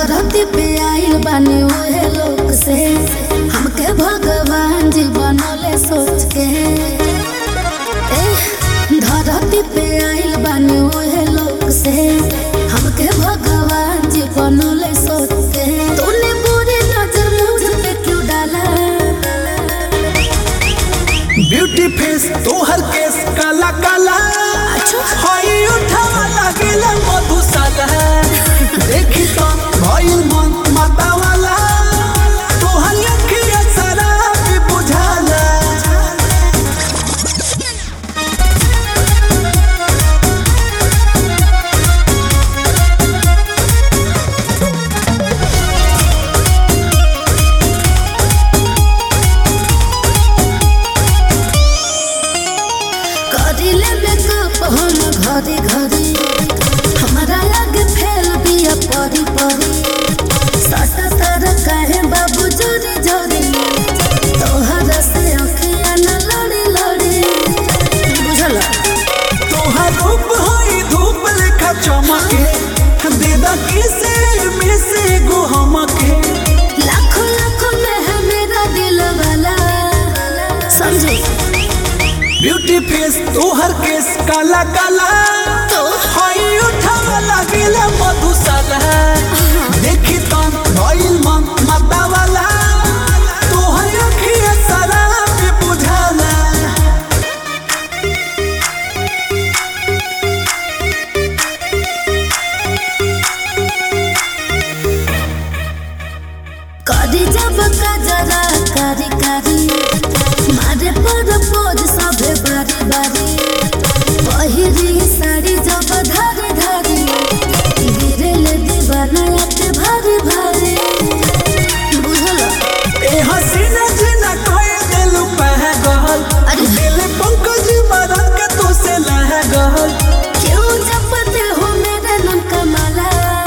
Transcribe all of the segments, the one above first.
धरती पे आइल बानी ओहे लोग से हमके भगवान जी बनले सोच के ए, धरती पे आइल बानी ओहे लोग से हमके भगवान जी बनले सोच के तूने बुरी नजर मुझ पे क्यों डाला ब्यूटी फेस तोहर केस काला काला अच्छा। हई उठावा लागेला मधुशाला देखी तो भइल मन माता वाला तोहर अखिया शराबी बुझाला करिले मेकअप हम घरी घरी हमारा आगे फैल बिया परी परी सटा तर काहे बाबू जोरी जोरी तोहर से अखिया न लड़ी लड़ी बुझल तोहर रूप हई धूप लेखा चमके देदा किसे मिसे गो हमके लाखों लाखों में है मेरा दिल वाला समझे ब्यूटी फेस तोहर केस काला काला तो? हई उठावा लागेला मधुशाला देखी तो भइल मन माता वाला तोहर अखिया शराबी बुझाला करी जब कजरा कारी कारी मारे पर पोज सभे बारी बारी पहिरी साड़ी जब धारी धारी गिरे ले दीवाना के भारी भारी बुझल ए हसीना जीना कहे दिल पहगल अरे। दिल पंकज मरद के तो से लहगल क्यों जपते हो मेरे नाम का माला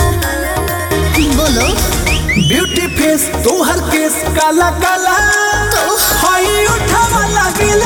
बोलो ब्यूटी फेस तोहर केस काला काला तो? हई उठावा लागेला